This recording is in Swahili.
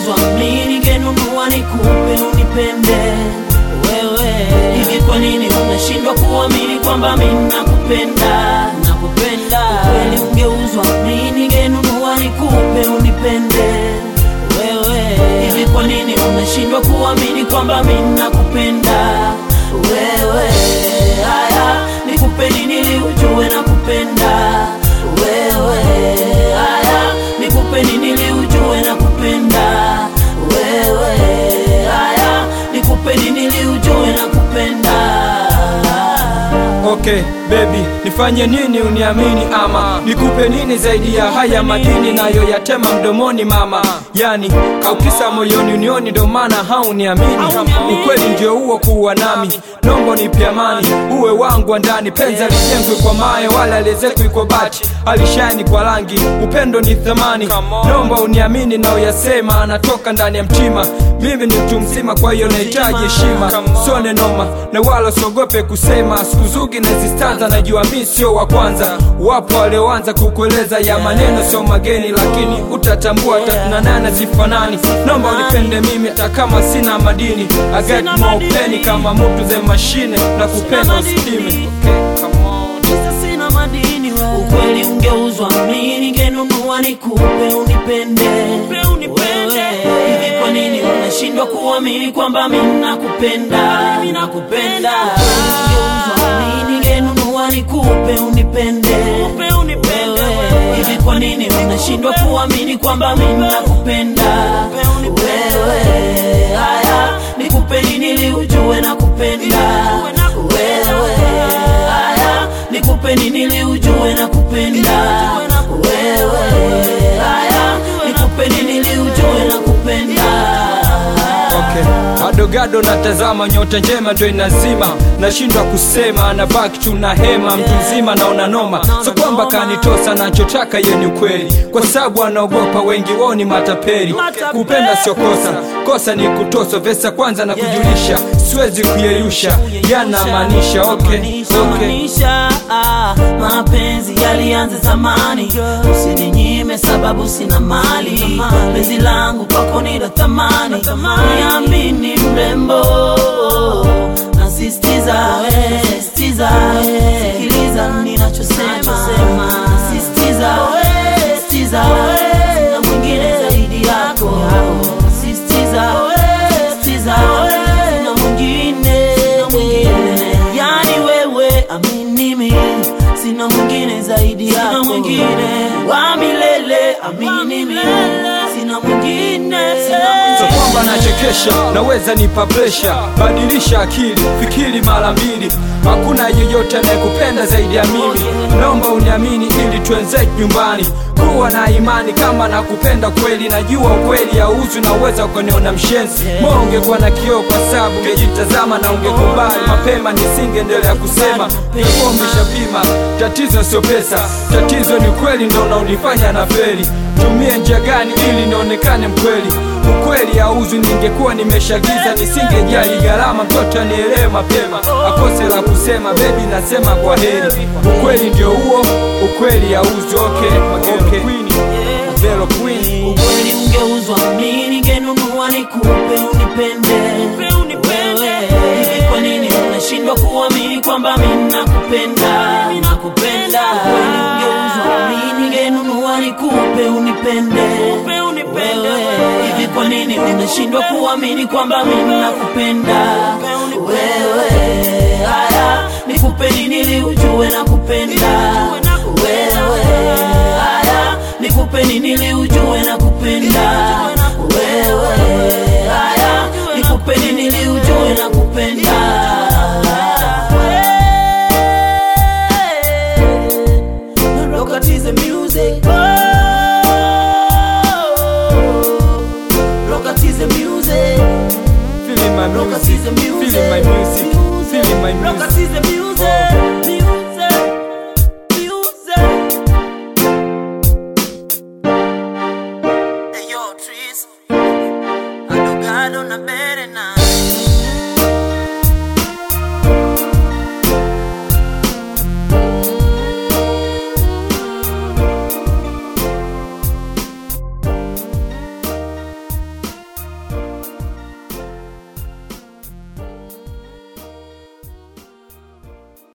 ungeuzwa mimi ningenunua nikupe unipende wewe. Hivi kwa nini unashindwa kuamini kwamba mimi nakupenda? Nakupenda kweli. Ungeuzwa mimi ningenunua nikupe unipende wewe. Hivi kwa nini unashindwa kuamini kwamba mimi nakupenda wewe? Haya, nikupe nini ili ujue nakupenda wewe? Haya, nikupe nini ili ujue nakupenda wewe? Haya, nikupe nini ili ujue nakupenda Okay baby, nifanye nini uniamini ama nikupe nini zaidi ya haya madini nayo yatema mdomoni mama? Yani kaukisa moyoni unioni, ndo maana hauniamini. Ukweli ndio huo kuwa nami, nombo nipe amani, uwe wangu wa ndani. Penzi alijengwi kwa mawe wala aliezekwi kwa bati, alishani kwa rangi. Upendo ni thamani, nomba uniamini na uyasema, anatoka ndani ya mtima. Mimi ni mtu mzima, kwa hiyo nahitaji heshima, sone noma na wala siogope kusema. Siku zugi na zistanza, najua mi sio wa kwanza. Wapo walioanza kukueleza ya maneno sio mageni, lakini utatambua tatuna nane zifanani. Nomba unipende mimi hata kama sina madini, I got more penny kama mtu ze mashine na kupenda usikime. Sasa sina madini wewe. Ukweli ungeuzwa mimi ningenunua nikupe unipende wewe. Hivi kwa nini unashindwa kuamini kwamba mimi nakupenda? Mimi nakupenda. Ungeuzwa mimi ningenunua nikupe unipende wewe. Hivi kwa nini unashindwa kuamini kwamba mimi nakupenda wewe? Haya, nikupe nini ili ujue nakupenda wewe? Haya, nikupe nini ili ujue nakupenda wewe? Haya, nikupe nini ili ujue nakupenda Okay. Adogado natazama nyota njema ndo inazima, nashindwa kusema, na baki tu na hema, mtu mzima naona noma, so kwamba kanitosa, nachotaka ye ni ukweli, kwa sababu anaogopa wengi wao ni matapeli. Kupenda sio kosa, kosa ni kutoswa. Vesa kwanza na kujulisha, siwezi kuyeyusha, yanamaanisha okay, okay. Maanisha, ah, mapenzi yalianza zamani, usininyime sababu sina mali. Penzi langu kwako ni la thamani, niamini mrembo, nasisitiza we, sisitiza we, sikiliza ninachosema, nasisitiza we, sisitiza we, sina mwingine zaidi yako, nasisitiza we, sisitiza we, sina mwingine, sina mwingine, yani wewe amini mimi, sina mwingine zaidi yako, sina mwingine wa milele, amini mimi, sina mwingine, sina So mwingine kwamba nachekesha, naweza nipa presha, badilisha akili, fikiri mara mbili. Hakuna yeyote anayekupenda zaidi ya mimi, naomba uniamini ili tuenze nyumbani. Kuwa na imani kama nakupenda kweli, najua ukweli hauuzwi na uweza ukaniona mshenzi. Moyo ungekuwa na kioo kwa sababu ungejitazama na ungekubali mapema, nisingeendelea kusema ungekuwa umeshapima. Tatizo sio pesa, tatizo ni kweli, ndo unaonifanya na feri. Tumie njia gani ili nionekane mkweli? Ukweli hauzwi, ningekuwa nimeshagiza, nisingejali gharama, mtoto anielewe mapema, akose la kusema, bebi nasema kwa heri. Ukweli ndio huo, ukweli hauzwi. Okay, okay. Vero Queen. Ukweli ungeuzwa mimi ningenunua nikupe unipende wewe. Hivi kwa nini unashindwa kuamini kwamba mimi nakupenda? Nakupenda. Ukweli ungeuzwa mimi ningenunua nikupe unipende wewe. Hivi kwa nini unashindwa kuamini kwamba mimi nakupenda wewe? Haya, nikupe nini ili ujue nakupenda wewe? Haya, nikupe nini ili ujue